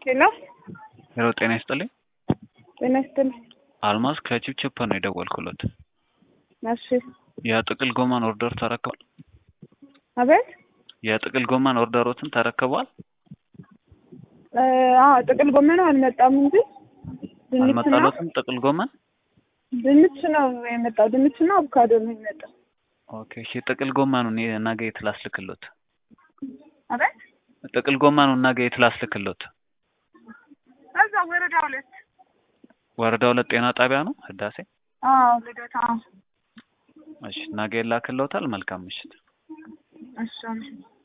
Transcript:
ሄሎ ሄሎ ጤና ይስጥልኝ። ጤና ይስጥልኝ። አልማዝ ከቺፕቺፕ ነው የደወልኩለት። እሺ የጥቅል ጎመን ኦርደር ተረክቧል? አቤት የጥቅል ጎመን ኦርደሮትን ተረክቧል? እ አዎ ጥቅል ጎመን አልመጣም እንጂ ድንች ነው አልመጣለትም? ጥቅል ጎመን ድንች ነው የመጣው። ድንች እና አቮካዶ ነው የመጣው። ኦኬ እሺ። ጥቅል ጎመኑን የ- ነገ የት ላስልክሎት? አቤት ጥቅል ጎመኑን ነገ የት ላስልክሎት? እዛ ወረዳ ሁለት ወረዳ ሁለት ጤና ጣቢያ ነው ህዳሴ። አዎ ልደታ እሺ ነገ ይላክልዎታል። መልካም ምሽት። እሺ